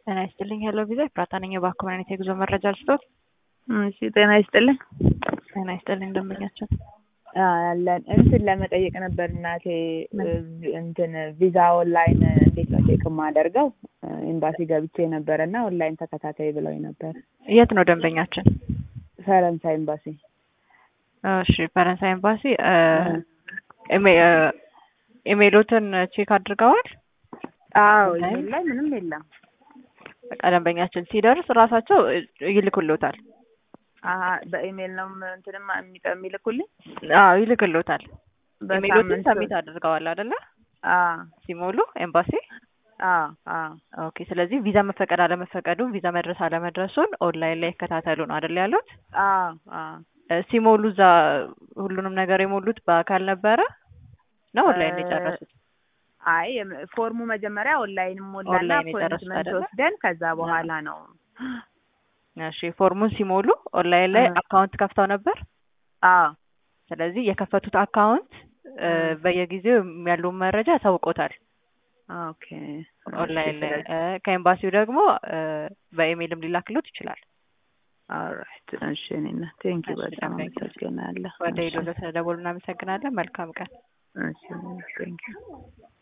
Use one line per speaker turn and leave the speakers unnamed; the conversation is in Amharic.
ጤና ይስጥልኝ። ሄሎ ቪዛ ኤፍራታ ነኝ። እባክዎ ምን አይነት የጉዞ መረጃ ልስጥዎት?
እሺ ጤና ይስጥልኝ።
ጤና ይስጥልኝ ደንበኛችን።
አለን እንትን ለመጠየቅ ነበር እናቴ እንትን ቪዛ ኦንላይን እንዴት ነው ቼክ የማደርገው? ኤምባሲ ገብቼ ነበረ እና ኦንላይን ተከታታይ ብለውኝ ነበር።
የት ነው ደንበኛችን?
ፈረንሳይ ኤምባሲ።
እሺ ፈረንሳይ ኤምባሲ ኢሜሎትን ቼክ አድርገዋል?
አዎ ኢሜል ላይ ምንም የለም።
በቃ ደንበኛችን ሲደርስ ራሳቸው ይልኩልዎታል።
አሀ በኢሜል ነው እንትንም የሚልኩልኝ?
አዎ ይልክልዎታል። ኢሜሎትን
በሳምንት
ሰሚት አድርገዋል አይደለ?
አዎ
ሲሞሉ ኤምባሲ
አዎ አዎ
ኦኬ። ስለዚህ ቪዛ መፈቀድ አለመፈቀዱን ቪዛ መድረስ አለመድረሱን ኦንላይን ላይ ይከታተሉ ነው አይደል ያሉት?
አዎ አዎ
እ ሲሞሉ እዛ ሁሉንም ነገር የሞሉት በአካል ነበረ ነው ኦንላይን ነው የጨረሱት?
አይ የም- ፎርሙ መጀመሪያ ኦንላይን ሞላና
ኦንላይን የጨረሱት
አፖይንትመንት
አይደለ?
ወስደን ከዛ በኋላ ነው
እሺ ፎርሙን ሲሞሉ ኦንላይን ላይ
እ።
አካውንት ከፍተው ነበር።
አዎ
ስለዚህ የከፈቱት አካውንት እ፣
እ።
በየጊዜው ያለውን መረጃ ያሳውቆታል
ኦኬ
ኦንላይን ላይ እ፣ ከኤምባሲው ደግሞ እ፣ በኢሜይልም ሊላክሎት ይችላል።
ኦልራይት እሺ እኔና ቴንክ ዩ
እሺ፣
በጣም
thank you።
አመሰግናለሁ
ወደ
እሺ
ሄዶ ስለደወሉ እናመሰግናለን። መልካም ቀን።
እሺ ቴንክ ዩ